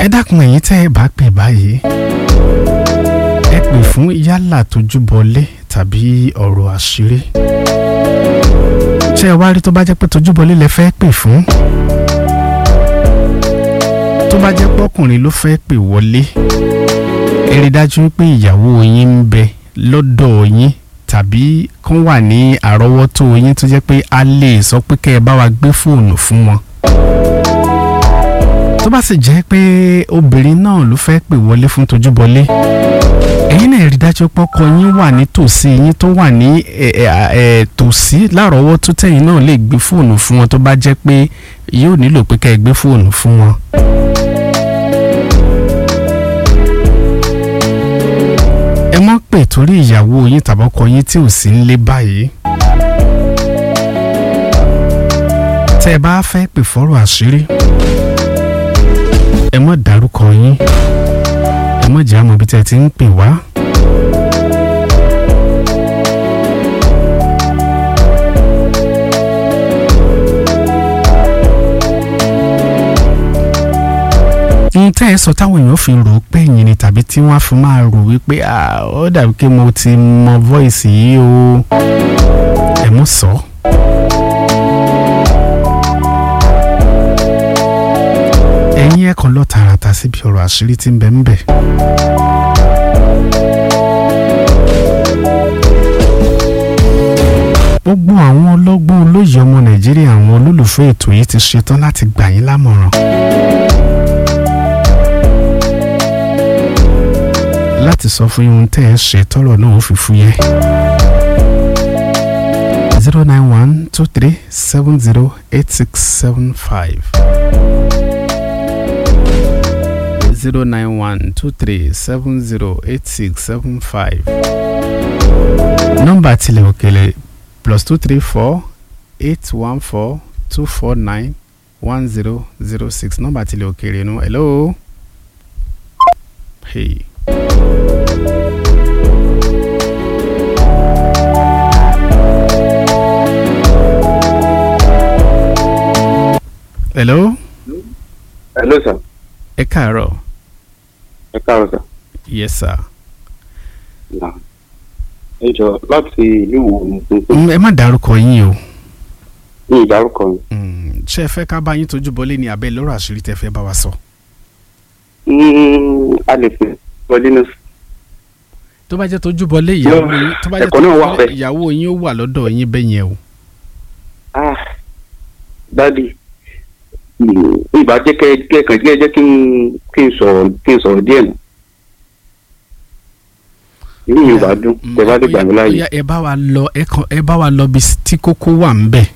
ẹ dákun ẹ̀yin tẹ́ ẹ bá pè báyìí ẹ pè fún yálà tójúbọlé tàbí ọ̀rọ̀ àṣírí ṣé ẹ wá rí tó bá jẹ́ pé tójúbọlé lẹ fẹ́ pè fún tó bá jẹ́ pé ọkùnrin ló fẹ́ pè wọlé ẹ rí dájú pé ìyàwó yín ń bẹ lọ́dọ̀ yín tàbí kán wà ní àrọ́wọ́tó yín tó jẹ́ pé a lè sọ pé kẹ́ ẹ bá wa gbé fóònù fún wọn tó bá sì jẹ́ pé obìnrin náà ló fẹ́ pè wọlé fún tojúbọlé ẹ̀yin náà rí dájú pé ọkọ yín wà ní tòsí yín tó wà ní tòsí lárọ̀ọ́wọ́ tó tẹ̀yìn náà lè gbé fóònù fún wọn tó bá jẹ́ pé yóò nílò pé ká ẹ gbé fóònù fún wọn. ẹ má pè torí ìyàwó yín tàbọ́kọ yín tí ò sí nílé báyìí. tẹ́ ẹ bá fẹ́ pè fọ́rọ̀ àṣírí ẹ má dárúkọ yín ẹ má jẹ́ àmọ́ ibi tẹ́ ẹ ti ń pè wá. ohun tẹ́ ẹ sọ táwọn èèyàn fi rò ó pé ẹ̀yin ni tàbí tí wọ́n á fi máa rò wípé ó dàbí pé mo ti mọ voice yìí o ẹ mú sọ. ẹ̀yin ẹ̀ kan lọ tààràtà síbi ọ̀rọ̀ àṣírí tí ń bẹ ń bẹ. gbogbo àwọn ọlọ́gbọ́n olóyè ọmọ nàìjíríà àwọn olólùfẹ́ ètò yìí ti ṣetán láti gbà yín lámọ̀ràn. láti sọ fún yín ohun tẹ́ ẹ ṣe tọ́rọ̀ náà ó fi fúyẹ́. zero nine one two three seven zero eight six seven five zero nine one two three seven zero eight six seven five. nọ́mbà tilẹ̀ òkèlè plus two three four eight one four two four nine one zero zero six nọ́mbà tilẹ̀ òkèlè nu hello. Hey. hello. hello sir. ẹ káàárọ̀. ẹ káàárọ̀ sir. yes sir. Nah. ẹ jọ láti ìlú wo ni Mm, ẹ má dárúkọ yín o. ní ìdárúkọ mi. Mm, ṣé ẹ fẹ́ ká bá yín tójú bọlé ní abẹ́ lọ́rọ̀ àṣírí tẹ́ fẹ́ bá wa sọ. Mm, a lè pè wọlé ní tó bá jẹ́ tójú bọlé ìyàwó No, yín tó bá jẹ́ ẹ̀kọ́ náà tójú wà bọlé bẹ́ẹ̀. ìyàwó yín ó wà lọ́dọ̀ yín bẹ́ẹ̀ yẹn o. ah dádì mm, ìbá jẹ́ kẹ́ kẹ́ kàn jẹ́ jẹ́ kí n kí n sọ̀rọ̀ kí n sọ̀rọ̀ díẹ̀ nù. inú mi ò bá dùn Mm, tẹ́ bá lè gbà mí ó láàyè. yá, ẹ bá wa lọ ẹ kàn ẹ bá wa lọ bí tí kókó wà ń bẹ̀.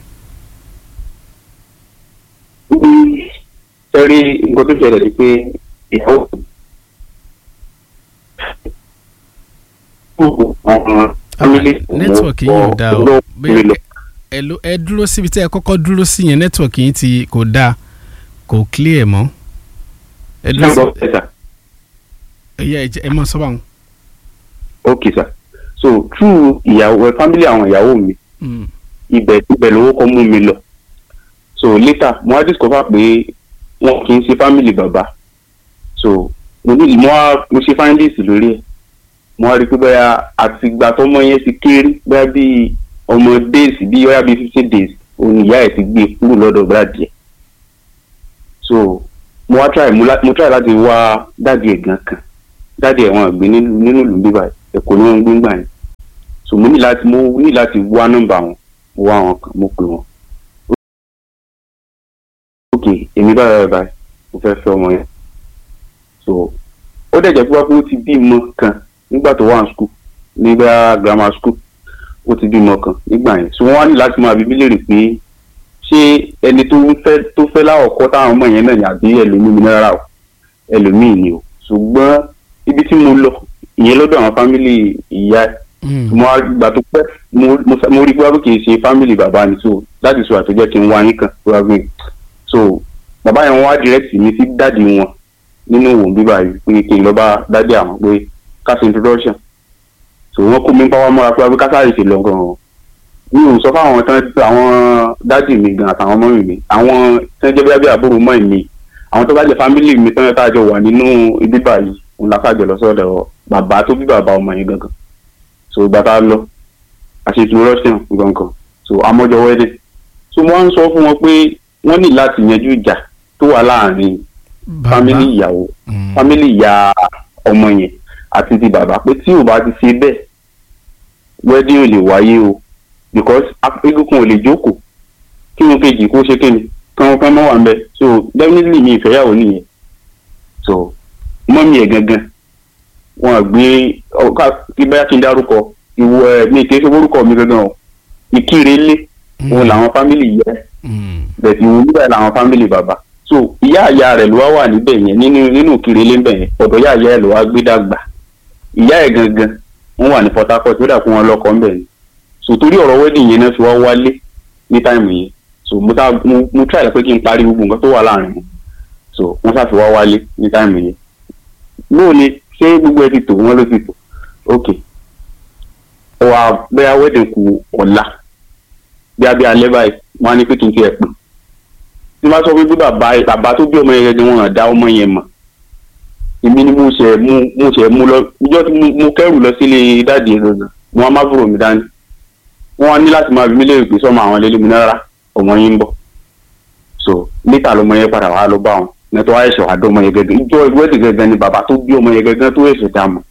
sẹ́rí nǹkan tó ṣẹlẹ̀ ni pé ìyàwó nẹ́tíwọ̀kì yín ò dáa o bẹ́ẹ̀ ẹ ló ẹ dúró síbi tí ẹ kọ́kọ́ dúró sí yẹn nẹ́tíwọ̀kì yín ti kò dáa kò clear mọ́. ẹ dúró sí ẹ yá ẹ jẹ́- ẹ mọ sọ́ba wọn. ok sir so through ìyàwó family àwọn ìyàwó mi Mm, ibẹ̀ ibẹ̀ lówó kọ́ mú mi lọ so later mo wá discover pé wọn kì í ṣe family bàbá so mo ní mo wá mo ṣe findings lórí ẹ̀ mo wá rí i pé bóyá àtìgbà tọmọ yẹn ti kéré bóyá bíi ọmọ days bíi bóyá bíi fifteen days òun ìyá ẹ̀ ti gbé kúrò lọ́dọ̀ dáàdì ẹ̀ so mo wá try mo la- mo try láti wá dáàdì ẹ̀ gan kan dáàdì ẹ̀ wọn gbé nínú nínú ìlú bíbá ẹ̀kọ́ ni wọ́n ń gbé ńgbà yẹn so mo ní láti mo ní láti wá nọ́mbà wọn mo wá wọn kan mo pè wọn ok èmi báyìí báyìí báyìí mo fẹ́ fẹ́ ọmọ yẹn so ó dẹ̀ jẹ́ pé wá pé ó ti bímọ kan nígbà tó wà ní school nígbà grammar school ó ti bímọ kan nígbà yẹn so wọ́n wá ní láti máa bíbí léèrè pé ṣé ẹni tó ń fẹ́ tó fẹ́ láwọ̀kọ́ táwọn ọmọ yẹn náà ní àbí ẹlòmíì ní rárá o ẹlòmíì ni o ṣùgbọ́n ibi tí mo lọ ìyẹn lọ́dọ̀ àwọn fámìlì ìyá ẹ̀ mm, mo wá gbà tó pẹ́ mo mo fẹ́- mo rí gbọ́ kì í ṣe family bàbá ni so láti sọ àtọ́jọ́ kí n wá yín kan wá gbé so bàbá yẹn wá direct mi sí dáàdi wọn nínú òun bíbá yìí pé kí n lọ bá dáàdi àwọn pé ká ṣe introduction so wọ́n kó mi pàwọ́ mọ́ra pé wá pé ká sáré ṣe lọ gan-an mi ò sọ fáwọn tán àwọn dáàdi mi gan àtàwọn ọmọ mi mi àwọn tán jẹ́ bí abẹ́ àbúrò mọ́ mi àwọn tó bá jẹ́ family mi tán tá a jọ wà nínú ibi báyìí òun la kájọ lọ sọ́dọ̀ bàbá tó bí bàbá ọmọ yẹn gangan so ìgbà tá a lọ àṣetò russian gangan so amọ́jọ wedding so wọ́n ń sọ fún wọn pé wọ́n ní láti yanjú ìjà tó wà láàrin family ìyàwó family ìyá ọmọ yẹn àti ti bàbá pé tí ò bá ti ṣe bẹ́ẹ̀ wedding ò lè wáyé o because egungun ò lè jókòó kí wọn kejì kó ṣe kéde kán kán mọ́ wà ń bẹ so definitely mi ìfẹ́yàwó nìyẹn so mọ́mí ẹ̀ gangan wọn gbé ọ̀ká kí báyà kí n dárúkọ ìwọ ẹ̀ mi kì í ṣe orúkọ mi gangan o ìkírè lé òun làwọn fámìlì yẹ bẹ̀tì ìwọ níbẹ̀ làwọn fámìlì bàbá so ìyá àyà rẹ̀ ló wá wà níbẹ̀ yẹn nínú nínú ìkírè lé níbẹ̀ yẹn ọ̀dọ̀ ìyá àyà ẹ̀ ló wá gbé dàgbà ìyá ẹ̀ gangan wọ́n wà ní Port Harcourt ó dà kó wọn lọ́kọ̀ ńbẹ̀ ni so torí ọ̀rọ̀ wedding yẹn náà fi wá wálé ní táìmù yẹn so mo ta mo mo try pé kí n parí gbogbo nǹkan tó wà láàrin wọn so wọ́n ṣàfi wá wálé ní táìmù yẹn lóò ni ṣé gbogbo ẹ ti tò wọ́n ló ti tò ok ó wá bẹ́ẹ̀ wedding kù ọ̀la bí abẹ́ alẹ́ báyìí wọ́n á ní pé kí n tiẹ̀ pè tí wọ́n bá sọ pé bí bàbá bàbá tó bí ọmọ yẹn gẹ́gẹ́ wọn dá ọmọ yẹn mọ̀ èmi ni mo ṣe mú mo ṣe mú lọ ìjọ tí mo kẹ́rù lọ sílé dáàdì yẹn gangan wọn á má búrò mi dání wọn á ní láti máa bí mi léèrè pé sọmọ àwọn lélẹ́mi náírà ọmọ yín ń bọ̀ so níta lọmọ yẹn padà wá lọ bá wọn nẹtọ àìsàn àdó ọmọ yẹn gẹ́gẹ́ ìjọ ìwéde gẹ́gẹ́ ni bàbá tó bí ọmọ yẹn gẹ́gẹ́ tó èsì dá mọ̀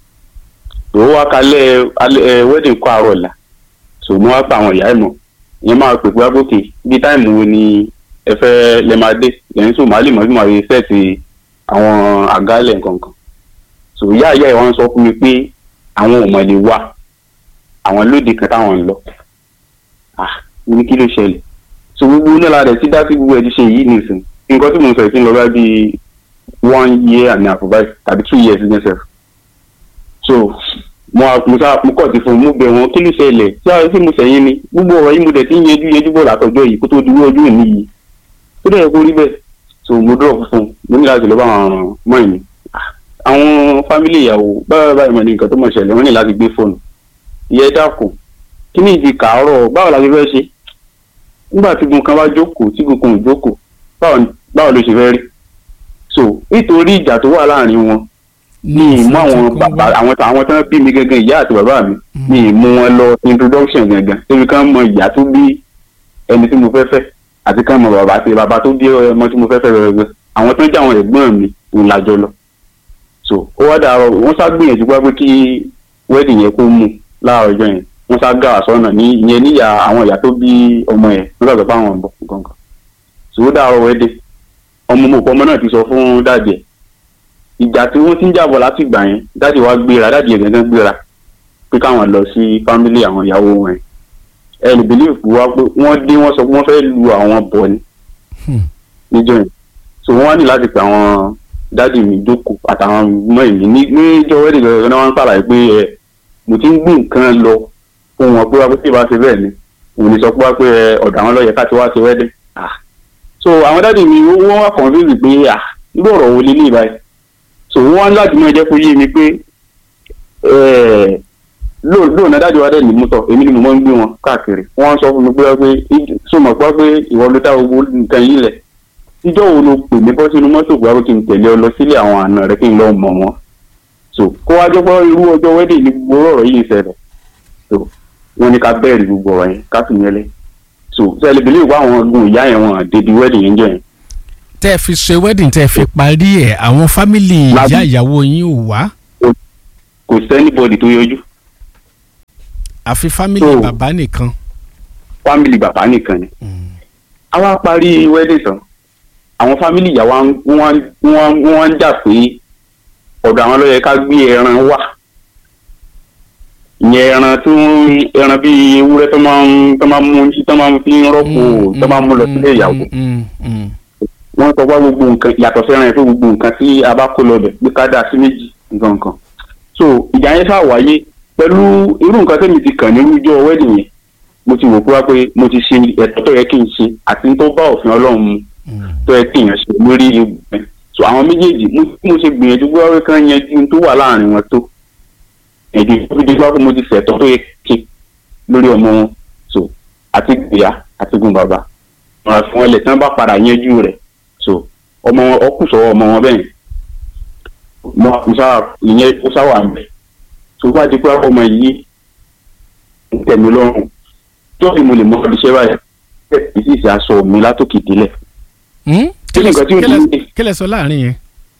tó wá kalẹ̀ alẹ́ wedding kọ́ àárọ̀ la so mo wá pa àwọn ìyá ẹ̀ mọ̀ ìyẹn máa pè pé àgòkè bí táìmù wo ni ẹ fẹ́ lẹ́ máa dé lẹ́yìn tó máa lè mọ̀ bí màá rí sẹ́ẹ̀tì àwọn àgálẹ̀ nǹkankan so ìyá ìyá ẹ̀ wọ́n sọ fún mi pé àwọn ò mọ̀ lè wá àwọn lóde kan táwọn ń lọ ah ní kí ló ṣẹlẹ̀ so gbogbo náà rẹ̀ sí dásí gbogbo ẹ̀ ti ṣe yìí nìsín nǹkan tí mo sọ ìpín lọ bá bíi one year and a half báyìí tàbí two years ní ẹsẹ̀ so mo mo sá mo kọ̀ sí fún mo bẹ̀ wọ́n kí ló ṣẹlẹ̀ tí a sì mo sẹ̀yìn ni gbogbo ọ̀rọ̀ yìí mo dẹ̀ ti ń yẹjú yẹjú bọ̀ látọjọ́ yìí kó tó dúró ọjọ́ òní yìí tó dẹ̀ kó rí bẹ́ẹ̀ so mo dúró fún mo ní láti lọ bá àwọn mọ́ ìní àwọn fámìlì ìyàwó báyọ̀ báyìí mọ̀ ní nǹkan tó mọ̀ ṣẹlẹ̀ wọ́n ní láti gbé fóònù ìyẹn dákun kí ni ìdí kàárọ̀ báwo la ti fẹ́ ṣe nígbà tí gun kan bá jókòó tí gun kan ò jókòó báwo ló ṣe fẹ́ rí so nítorí ìjà tó wà láàrin wọn ní ìmú àwọn bàbá àwọn àwọn tó ń bí mi gẹ́gẹ́ ìyá àti bàbá mi ní ìmú wọn lọ introduction gẹ́gẹ́ débi kan mọ ìyá tó bí ẹni tí mo fẹ́ fẹ́ àti kan mọ bàbá àti bàbá tó bí ọmọ tí mo fẹ́ fẹ́ gẹ́gẹ́ àwọn tó ń jẹ́ àwọn ẹ̀gbọ́n mi ń lajọ lọ so ó wá dàrọ wọ́n sá gbìyànjú pé kí wedding yẹn kó mú láàárọ̀ ọjọ́ yẹn wọ́n sá gà sọ́nà ní ìyẹn níyà àwọn ìyá tó bí ọmọ yẹn nígbà tó bá wọn bọ̀ gangan so ó dàrọ wedding ọmọ mọ̀ ọmọ náà ti sọ fún dáàdì ẹ̀ ìjà tí wọ́n ti ń jàbọ̀ láti ìgbà yẹn dáàdì wa gbéra dáàdì ẹ̀ gẹ́gẹ́ gbéra pé káwọn lọ sí fámílì àwọn ìyàwó wọn ẹ̀ ẹ lè believe pé wá pé wọ́n dé wọ́n sọ pé wọ́n fẹ́ lu àwọn bọ̀ ni níjọ́ yẹn so wọ́n wá ní láti pè àwọn dáàdì mi jókòó àtàwọn ọmọ ìmí níjọ́ wẹ́ẹ̀dì gẹ́gẹ́ náà wọ́n ń sàlàyé pé ẹ mo ti ń gbé nǹkan lọ fún wọn pé wá pé tí ì bá ṣe bẹ́ẹ̀ ni òun ní sọ pé wá pé ọ̀dọ̀ àwọn lọ́yẹ̀ ká ti wá ṣe wẹ́ẹ̀dì so àwọn dáàdì mi wọ́n wá convince pé à irú ọ̀rọ̀ wo lélẹ̀ báyìí so wọ́n wá láti máa jẹ́ kó yé mi pé lóòótọ́ dáàdì wa dẹ̀ ní mọ́tò èmi ni mo máa ń gbé wọn káàkiri wọ́n sọ fún mi pé pé sọmọ pé pé ìwọ ló dá gbogbo nǹkan yìí lẹ̀ ìjọ wo ló pè mí bọ́ sínú mọ́tò pé kí n tẹ̀lé ọ lọ sílé àwọn àna rẹ kí n lọ mọ̀ wọn so kó wá jọ pé irú ọjọ́ wẹ́dẹ̀ ní gbogbo ọ̀rọ̀ yìí ṣẹlẹ̀ so wọ́n ní ká bẹ́ẹ̀rì gbogbo ọ̀rọ̀ yẹn ká sì yẹlẹ̀ so sẹ́ẹ̀lì bìlíì wá àwọn ọgbọ̀n ìyá yẹn wọn débi wedding yẹn jẹ́ yẹn. tẹ́ ẹ fi ṣe wedding tẹ́ ẹ fi parí ẹ̀ àwọn fámìlì ìyá ìyàwó yín ò wá. kò sẹ́nibọ̀dì tó yọjú. àfi fámìlì bàbá nìkan. fámìlì bàbá nìkan ni. a wá parí wedding tán àwọn fámìlì ìyàwó wọn ń jà pé ọ̀dọ̀ àwọn ló yẹ ká gbé ẹran wá ìyẹn ẹran tó ẹran bíi ewúrẹ́ tó máa ń tó máa ń mú tó máa ń fi rọ́pò tó máa ń mú lọ sílé ìyàwó wọ́n sọ wá gbogbo nǹkan yàtọ̀ sí ẹran yẹn tó gbogbo nǹkan tí a bá kó lọ bẹ̀ pé ká dà sí méjì nǹkan kan so ìjà yẹn ṣáà wáyé pẹ̀lú irú nǹkan tẹ́mi ti kàn nínú ijó wẹ́ẹ̀dì yẹn mo ti wò pé wá pé mo ti ṣe ẹ̀tọ́ tó yẹ kí n ṣe àti tó bá òfin ọlọ́run mu tó yẹ kí èèyàn ṣe lórí ibùgbẹ́ so àwọn méjèèjì mo ṣe gbìyànjú pé wọ́n kàn yanjú tó wà láàrin wọn tó èdè ìdí wá pé mo ti ṣẹ̀tọ́ tó yẹ kí lórí ọmọ wọn so àti ìyá àti gun bàbá wọn fi wọn lẹ̀ tí wọ́n bá padà yanjú rẹ̀ so ọmọ wọn ọkùn sọ̀rọ̀ ọmọ wọn bẹ́ẹ̀ mo mo sáà ìyẹn ó sáwà ń bẹ̀ tó bá di pé ọmọ yìí ń tẹ̀mí lọ́rùn tó fi mo lè mọ iṣẹ́ báyìí ìsì ìsì aṣọ mi látòkè délẹ̀ Hmm? Kí ni nǹkan tí ó Kí lẹ- dùn mí? kí lẹ sọ láàrin yẹn.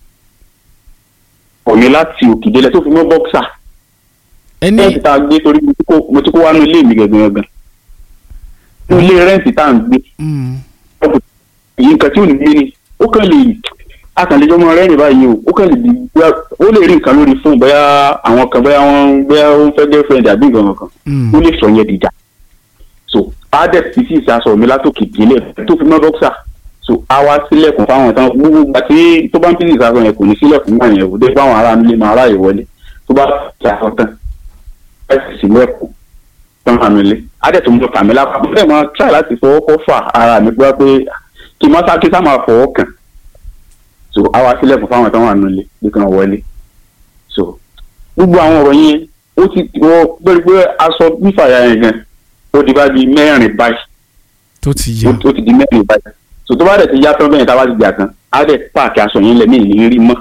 ọ̀ mi láti òkè délẹ̀ tó fi mọ́ bọ́ksà ẹni rẹ́ǹtì tá a gbé torí mo ti kó- mo ti kó wá ní ilé mi gẹ̀gẹ̀ gẹ̀gẹ̀ ní ilé rẹ́ǹtì tá à ń gbé Hmm. èyí nǹkan tí ò ní gbé ni ó kàn lè akànlẹ́jọ́ mọ́ rẹ́rìn báyìí o ó kàn lè di bóyá- ó lè rí nǹkan lórí fóònù bóyá àwọn kan bóyá wọ́n bóyá ó ń fẹ́ girlfriend àbí nǹkan kan Hmm. ó lè sọ yẹn dìjà so adep ti sì ìsàsọ mi látòkè délẹ̀ tó fi mọ́ bọ́ksà so a wá sílẹ̀kùn fáwọn tán gbogbo ìgbà tí tó bá ń fi ìsàsọ yẹn kò ní sílẹ̀kùn náà yẹn kò dé fáwọn ará nílé máa ráàyè wọlé tó bá fi àsọ tán ẹ sì sílẹ̀kùn tán hàn mí lé adep tó ń bọ kàmí lápá bẹ́ẹ̀ máa tíra láti fọwọ́ kọ́ fà ara mi gbọ́ pé kí n má sá kí sá máa fọwọ́ kàn so a wá sílẹ̀kùn fáwọn tán wà nílé bí kan wọlé so gbogbo àwọn ọ̀rọ̀ yẹn ó ti wọ́n pé pé aṣọ nífàyà yẹn gan ó di bá di mẹ́rin báyìí tó ti ó yẹ. ó ti di mẹ́rin báyìí so tó bá dẹ̀ ti yá tán bẹ́yẹn tá a bá ti jà tán á dẹ̀ páàkì aṣọ yẹn lẹ̀ ní ìrírí mọ́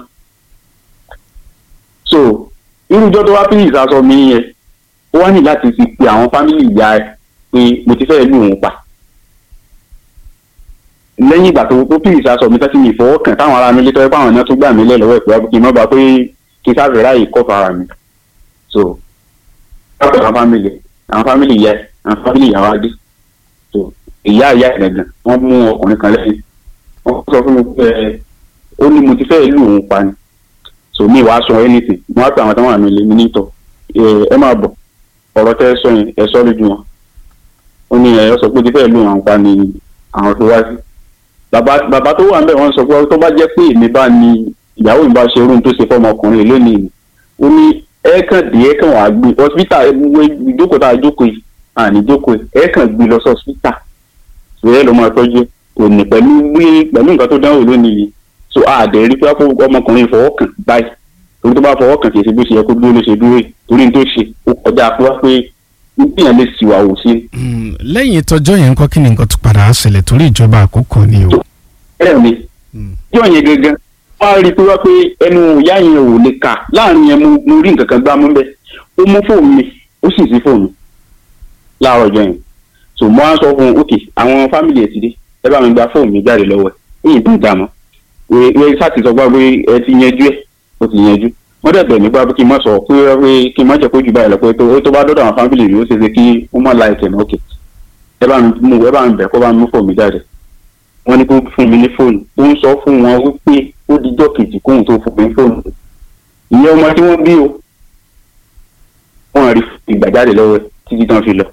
so irújọ́ tó wá pín ìsasọ mi yẹn ó wá ní láti fi pe àwọn fámìlì ìyá ẹ pé mo ti fẹ́ lù òun pa lẹ́yìn ìgbà tó tó pín ìsasọ mi tẹ́sí mi ìfọwọ́kàn táwọn ará mi lé tọ́jú pé àwọn náà tún gbà mí lẹ̀ lọ́wọ́ ìpè kí n má ba pé kí n sáfẹ́ ráàyè kọ́fà ara mi so àwọn fámìlì àwọn fámìlì ìyá ẹ àwọn fámìlì ìyá wa dé so ìyá ìyá ìgbẹ̀gàn wọ́n mú ọkùnrin kan lẹ́yìn wọ́n sọ fún mi pé ẹ, ó ní mo ti fẹ́ lù òun pa ni so mi wàá sọ anything mo wá pé àwọn táwọn àmì lè mi nítọ̀ ẹ ẹ máa bọ̀ ọ̀rọ̀ tẹ́ ẹ sọ yẹn ẹ sọ lójú wọn ó ní ẹ sọ pé ó ti fẹ́ lù òun pa ni àwọn tó wá sí bàbá bàbá tó wà ń bẹ̀ wọ́n sọ pé tó bá jẹ́ pé èmi bá ní ìyàwó mi bá ṣe irú tó ṣe fọmọkùnrin lónìí ni ó ní ẹ kàn dé ẹ kàn wá gbé hospital ìjókòó tá a jókòó yìí àní jókòó yìí ẹ kàn gbé lọ sí hospital ìwé ló máa tọ́jú òní pẹ̀lú gbé pẹ̀lú nǹkan tó dánwò lónìí yìí so àdè rí pé ọmọkùnrin fọwọ́ kàn báyìí torí tó bá fọwọ́ kàn kìí ṣe bó ṣe yẹ kó dúró ló ṣe dúró yìí torí ní tó ṣe ó kọjá pé wá pé níyàn lè ṣìwà wò sí. Hmm. lẹ́yìn ìtọ́jọ́ yẹn ńkọ́ kí ni nǹkan tó padà á ṣẹlẹ̀ torí ìjọba àkókò ni o. bẹ́ẹ̀ ni Hmm. yóò yẹn gangan wọ́n á rí i pé wá pé ẹnu ìyá yẹn ò lè kà láàrin yẹn mo- mo rí nǹkan kan gbá mú bẹ́ẹ̀ ó mú fóònù mi ó sì sí fóònù láàárọ̀ ọjọ́ yẹn so mo á sọ fún un ok àwọn fámìlì ẹ̀ ti dé ẹ bá mi gba fóònù mi jáde lọ́wọ́ ẹ̀ èyí tó dà mọ́ ẹ sáà ti sọ gbá pé ẹ ti yanjú ẹ̀ ó ti yanjú wọ́n dẹ̀ bẹ̀ mí gbá pé kí n má sọ pé pé kí n má jẹ́ kó jù báyìí lọ pé tó tó bá dọ́dọ̀ àwọn fámìlì mi ó ṣe é ṣe kí ó má la ẹ̀kẹ́ náà ok ẹ bá mi mú ẹ bá mi bẹ̀ kó bá mi mú fóònù mi jáde wọ́n ní kó fún mi ní fóònù ó ń sọ fún wọn wípé ó dijọ́ kejì kóhun tó fún mi ní fóònù ìyẹn ọmọ tí wọ́n bí o wọ́n rí ìgbàjáde lọ́wọ́ ẹ̀ títí tán fi lọ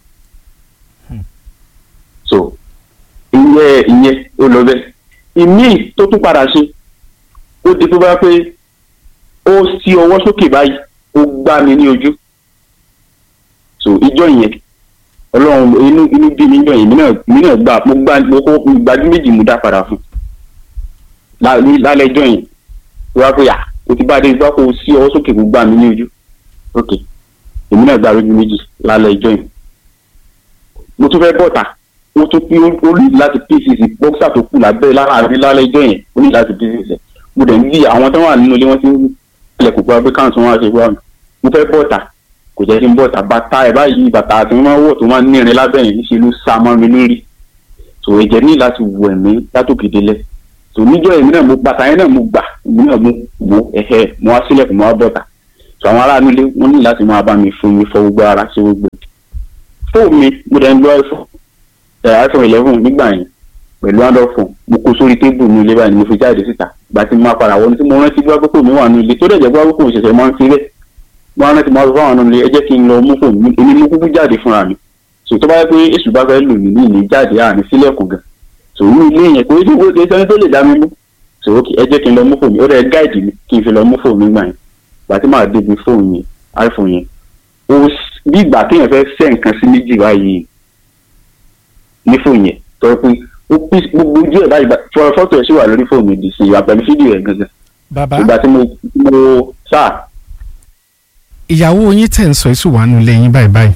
so ìyẹn ìyẹn ó lọ bẹ́ẹ̀ ìmíì tó tún padà ṣe ó di tó bá pé ó sí ọwọ́ sókè báyìí ó gbá mi ní ojú so ìjọ yẹn ọlọ́run inú inú bí mi yàn yìí mi náà mi náà gbà mo gbà mo kó ìgbàjú méjì mo dá padà fún lá- ní- lálẹ́ ìjọ yẹn tó wá pé à o ti bá a dé gbá kó o sí ọwọ́ sókè kó gbá mi ní ojú ok èmi náà gbà lójú méjì lálẹ́ ìjọ yẹn mo tún fẹ́ bọ́ta ó tún pín ó lè láti pcc bọ́ksà tó kù lábẹ́ láàrin lálẹ́ ìjọ yẹn ó ní láti pcc mo dẹ̀ ń bí àwọn tó wà nínú ilé wọn ti ń ilẹ̀kùn pa pé káwọn tó wá ṣe wá mi mo fẹ́ bọ́ta kò jẹ́ kí n bọ́ta bàtà ẹ̀ báyìí bàtà àti wọn máa ń wọ̀ tó máa ń nírin lábẹ́ yẹn níṣẹ́ ló sá mọ́ mi lórí tò ẹ̀jẹ̀ ní láti wù ẹ̀mí látòkè délẹ̀ tò níjọ́ èmi náà mo bàtà yẹn náà mo gbà èmi náà mo wò ẹ̀hẹ́ mo wá sílẹ̀kùn mo wá bọ́ta tò àwọn aráàlú ilé wọn ní láti máa bá mi fún mi fọ gbogbo ara ṣe gbogbo fóònù mi mo dẹ̀ ń lo iphone ẹ̀ iphone eleven nígbà yẹn pẹ̀lú android phone mo kó sórí tébù ní ilé báyìí ni mo fi jáde síta ìgbà tí mo máa padà wọlé tí mo rántí bí wàá mi wà ní ilé tó dẹ̀ jẹ́ bí wàá mi ṣẹ̀ṣẹ̀ máa ń fi rẹ̀ mo rántí mo sọ fáwọn ọ̀nà ilé ẹ jẹ́ kí n lọ mú fóònù mi èmi mú kúkú jáde fúnra mi sò tó bá yẹ pé èṣù bá fẹ́ lò mí ní ìní jáde àní sílẹ̀kùn gan sò ní ilé yẹn kò ní kò sẹ́ni tó lè dá mi mú sò ó ẹ jẹ́ kí n lọ mú fóònù mi ó rẹ̀ gáìdì mi kí n fi lọ mú fóònù mi gbà yẹn ìgbà tí màá débi fóònù yẹn iphone yẹn ó bí ìgbà téèyàn fẹ́ sẹ́ nǹkan sí méjì báyìí ní fóònù yẹn tọ́ pé ó pín gbogbo ojú ẹ̀ báyìí fọ fọ́tò ẹ̀ sì wà lórí fóònù mi dì sí ìwà pẹ̀lú fídíò ẹ̀ gangan bàbá ìgbà tí mo mo sáà ìyàwó yín tẹ̀ ń sọ èso wà nù lẹ́yìn báyìí báyìí.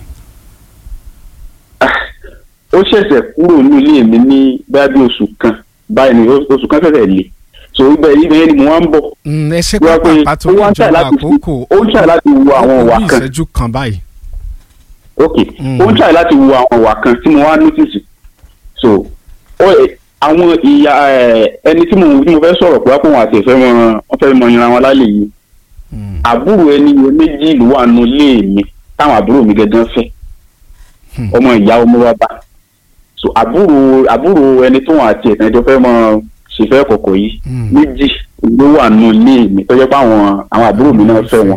ó ṣẹ̀ṣẹ̀ kúrò ní ilé mi ní báyà bí oṣù kan báyìí ni oṣù kan fẹ́fẹ́ lè so ibẹ̀ ibẹ̀ yẹn ni mo wá ń bọ̀ Mm, ẹ ṣe wá pé pápá tó ó wá ń tà ìjọba láti fi àkókò ó ń tà láti wo àwọn ó kù ìwà bí kan ìṣẹ́jú kan báyìí. ok Mm. ó ń tà láti wo àwọn ìwà kan tí mo wá notice so ó ẹ- àwọn ìyá ẹ, ẹni tí mo tí mo fẹ́ sọ̀rọ̀ pé wá pé wọn àti ìfẹ́ wọn wọ́n fẹ́ mọ ìran wọn lálẹ́ yìí Mm. àbúrò ẹni yẹn méjì ló wà nù ilé mi táwọn àbúrò mi gangan fẹ́ Hmm. ọmọ ìyá ọmọ bàbá so àbúrò àbúrò ẹni tó wọn àti ẹ̀sán ẹjọ́ fẹ́ mọ ṣèfẹ́ kọ̀kọ̀ yìí Mm. méjì ló wà nù ilé mi tó jẹ́ pé àwọn àwọn àbúrò mi náà fẹ́ wọn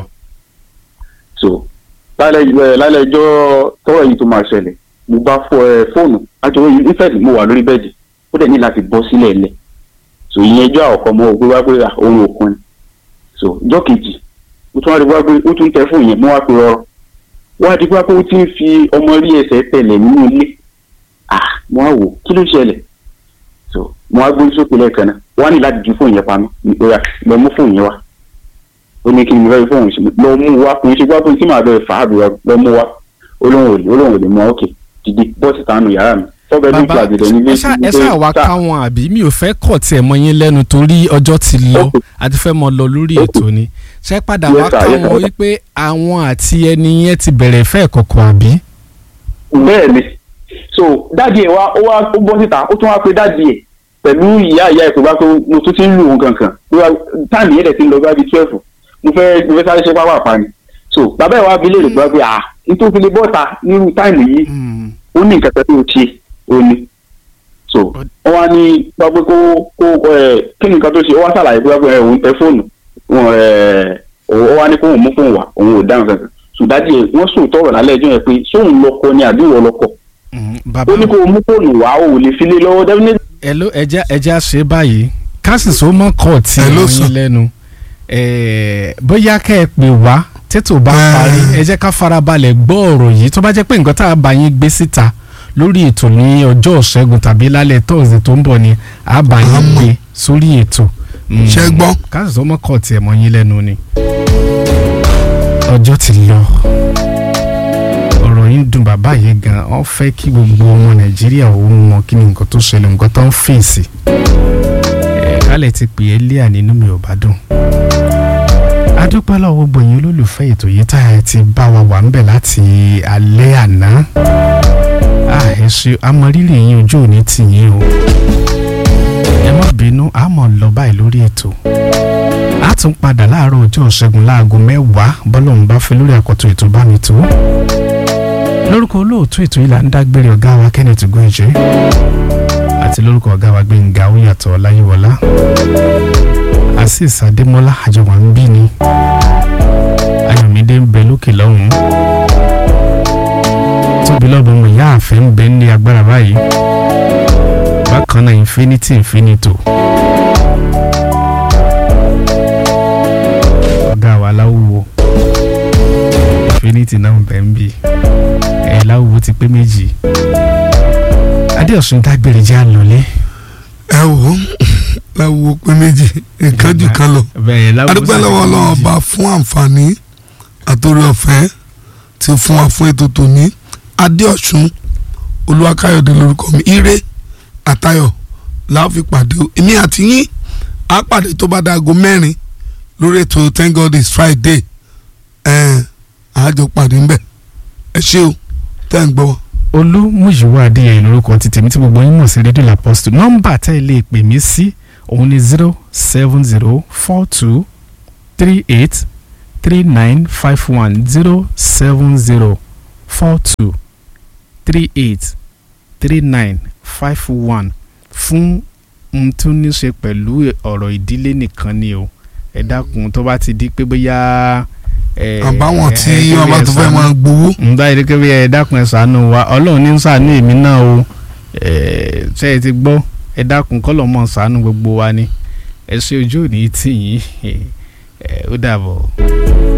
so lálẹ́ ẹ, lálẹ́ ẹjọ́ tọ́wọ́ yìí tó máa ṣẹlẹ̀ mo bá fọ ẹ fóònù àjọyọ̀ yìí nífẹ̀ẹ́ mo wà lórí bẹ́ẹ̀dì ó dẹ̀ ní láti bọ́ sílẹ̀ lẹ̀ so ìyẹn ẹjọ́ àkọ́kọ́ mọ́ òpé wá pé à, òun ò kún ni so ọjọ́ kejì ó tún wá di wá pé ó tún tẹ fóònù yẹn mo wá pe rọrọ wá di wá pé ó ti ń fi ọmọ rí ẹsẹ̀ tẹ̀lẹ̀ nínú ilé ah mo wá wò kí ló ṣẹlẹ̀ so mo wá gbórí sókè lẹ́ẹ̀kan náà wá ní láti ju fóònù yẹn pamọ́ ó yá lọ mú fóònù yẹn wá ó ní kí ni mo fẹ́ fi fóònù sí lọ mú wá kò ní ṣe gbá pé tí màá bẹ̀rẹ̀ fà á bẹ̀rẹ̀ lọ mú wá olóhùn òlè olóhùn òlè mọ òkè dìde bọ́ọ̀sì tánú yàrá mi fọ́bẹ̀ ní bàbá ìpàdé nílé ẹ ṣá- ẹ ṣáà wá káwọn àbí mi ò fẹ́ kọ̀ tiẹ̀ mọ́ yín lẹ́nu torí ọjọ́ ti lọ Okay. àti fẹ́ mọ lọ lórí Okay. ètò ni ṣé padà Yes, wá sir, yes, káwọn sir. wípé àwọn àti ẹni yẹn ti bẹ̀rẹ̀ ìfẹ́ kọ̀kọ̀ àbí. bẹ́ẹ̀ ni so dáàdi ẹ̀ wá ó wá ó bọ́ síta ó tún wá pé dáàdi ẹ̀ pẹ̀lú ìyá ìyá ẹ̀ pé bá pé mo tún ti ń lù wọn kankan Ó wá- táàmì yẹn dẹ̀ ti ń lọ bá bíi twelve mo fẹ́ mo fẹ́ sáré ṣe pápá pa ni so bàbá ẹ̀ wá bi léèrè pé wá pé à nítorí fi lè bọ́ta nírú táìmù yìí ó ní nǹkan kan tó ṣe ó ní so wọ́n wá ní wá pé kó kó ẹ̀ kí ni nǹkan tó ṣe ó wá ṣàlàyé pé wá pé ẹ̀ òun tẹ fóònù wọn ẹ̀ ó wá ní kó òun mú fóònù wá òun ò dáhùn kankan sùdájì wọ́n sòótọ́ ọ̀rọ̀ lálẹ́ ẹjọ́ yẹn pé sóun lọkọ ni àbí ìwọ lọkọ Mm, bàbá ó ní kó o mú fóònù wá o ò lè fi lé lọ́wọ́ definitely. ẹ ló ẹja ẹja ṣe báyìí kásìsó mọ́ kọ̀ tí Ẹ ló wọ́n sọ. yín lẹ́nu Eh, bóyá kẹ́ ẹ pè wá tètò bá Eh. parí ẹ jẹ́ ká farabalẹ̀ gbọ́ ọ̀rọ̀ yìí tó bá jẹ́ pé nǹkan tá a bá yín gbé síta lórí ètò ní ọjọ́ ìṣẹ́gun tàbí lálẹ́ tọ́sídẹ̀ẹ́ tó ń bọ̀ ni a bá yín Àmọ́. gbé sórí ètò. Mm, Ṣé gbọ́? kásìsó mọ́ kọ̀ tí ẹ mọ́ yín lẹ́nu ni. ọjọ́ ti lọ ọ̀rọ̀ yìí ń dùn bàbá yìí gan ọ́n fẹ́ kí gbogbo ọmọ nàìjíríà ó mọ kí ni nǹkan tó ṣẹlẹ̀ nǹkan tó ń fèsì ẹ̀ kálẹ̀ ti pè é lé ànínú mi ò bá dùn. adúpẹ́ lọ́wọ́ gbogbo yín olólùfẹ́ ètò yìí tá ẹ ti bá wa wà ń bẹ̀ láti alẹ́ àná. a ẹ ṣe amọ̀rírì yín ojú òní tì yín o. ẹ má bínú a mọ̀ lọ báyìí lórí ètò. a tún padà láàárọ̀ ọjọ́ ìṣẹ́gun láago mẹ́wàá bọ́lọ́run bá fẹ́ lórí àkọ́tún ètò bá mi tó lórúkọ olóòtú ètò yìí là ń dágbére ọ̀gá wa Kenneth Goje àti lórúkọ ọ̀gá wa Gbẹ̀ngà Oyàtọ̀ Ọláyíwọlá Azeez Adémọ́lá àjọwà ń bí ni Ayọ̀mídé ń bẹ lókè lọ́hùn-ún tóbi lọ́bùn mu ìyá àfẹ́ ń bẹ ní agbára báyìí bákan náà Infinity Infinito ọ̀gá wa láwùwọ̀ Infinity náà ń bẹ ń bì ẹ láwùwọ ti pé méjì adéọ̀sùn dágbére jẹ́ àlọ́lé ẹ wò ó láwo pé méjì nǹkan jù kan lọ bẹ́ẹ̀ láwùwọ adúpẹ́ lọ́wọ́ ọlọ́run ọba fún àǹfààní àtòrí ọ̀fẹ́ tí fún wa fún ètò tòní adéọ̀sùn olúwakáyọ̀dé lórúkọ mi ire àtayọ̀ làá fi pàdé o èmi àti yín á pàdé tó bá dáago mẹ́rin lórí ètò thank god it's friday ẹ̀ àájọ pàdé ńbẹ̀ ẹ ṣé o tẹ́ ń gbọ́ wa. olúmúyìwá adéyẹ lórúkọ ti tèmi tí gbogbo yín mọ̀ sí rédíò làpọ́sítù nọ́mbà tẹ́ ẹ lè pè mí sí òun ni zero seven zero four two three eight three nine five one zero seven zero four two three eight three nine five one fún ohun tó ní ṣe pẹ̀lú ọ̀rọ̀ ìdílé nìkan ni o ẹ dákun tó bá ti di pé bóyá. ẹ, àbáwọn tí ẹ, wọn bá tó fẹ́ ẹ, máa gbowó ń bá yìí kébí ẹ dákun ẹ ṣàánú wa ọlọ́run ní ṣàánú èmi náà o ẹ ṣe é ti gbọ́ ẹ dákun kọ́lọ̀ mọ́ ṣàánú gbogbo wa ni ẹ ṣe ojú òní tì yín ẹ ó dàbọ̀.